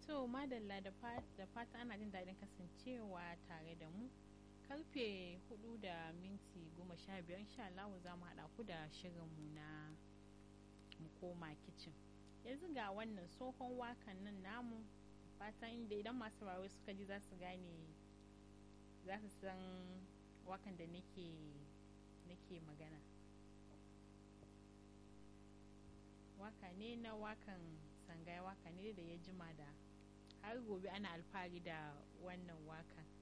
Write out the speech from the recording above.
To madalla da fata ana jin daɗin kasancewa tare da mu. Karfe hudu da minti goma sha biyar insha Allah za mu haɗa ku da shirinmu na mu koma kicin. Yanzu ga wannan tsohon wakan nan namu fatan inda idan masu rawa suka ji za su gane za su san wakan da nake nake magana. Waka ne na wakan sangaya waka ne da ya jima da har gobe ana alfahari da wannan wakan